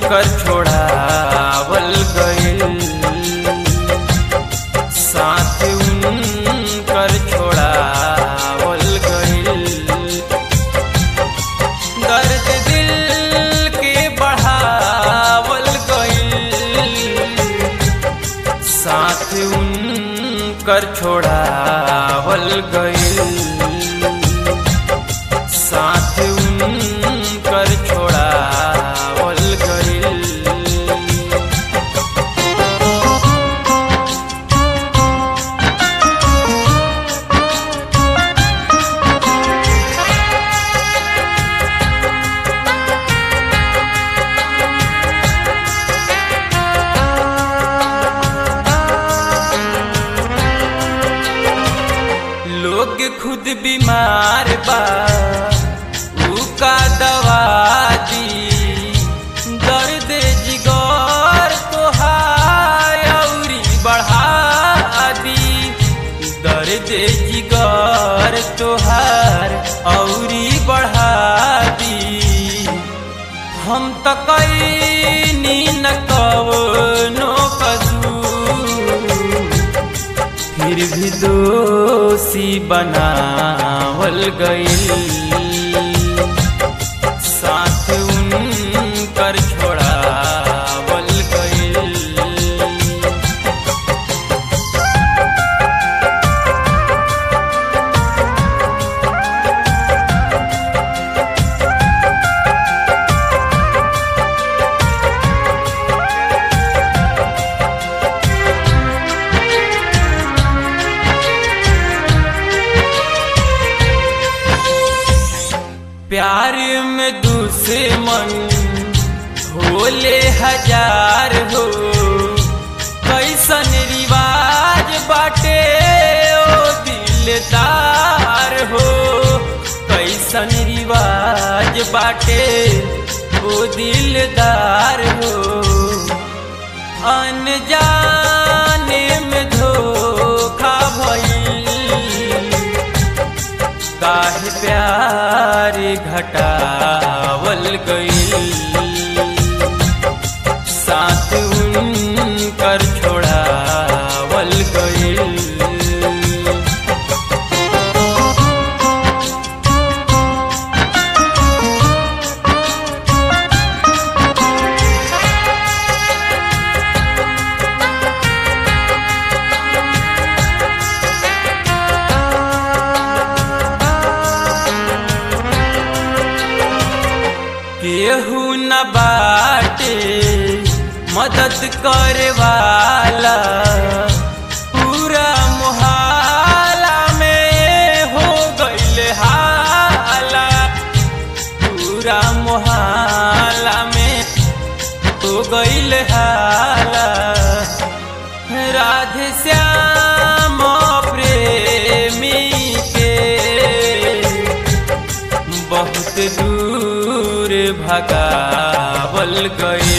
कर छोड़ावल गइल साथ उनकर छोड़ावल गइल दर्द दिल के बढ़ावल गइल साथ उनकर छोड़ावल गइल साथ उनकर छोड़ावल गइल लोग खुद बीमार बा ऊ का दवा दी दर्द जिगर तोहार औरी बढ़ा दी दर्द जिगर तोहार औरी बढ़ा दी हम त कैनी न कवनो कसूर फिर भी दोषी बनावल गइल साथ उनकर छोड़ावल गइल प्यार में दूसरे मन होले हजार हो कैसन रिवाज बाटे ओ दिलदार हो कैसन रिवाज बाटे ओ दिलदार हो अनजाने में धोखा भइल काहे प्यार घटावल गइल साथ उनकर छोड़ावल गइल केहू न बाटे मदद करे वाला पूरा मुहाला में हो गइल हाला पूरा मुहाला में हो गइल हाला राधे श्याम प्रेमी के बहुत दूर भगावल गई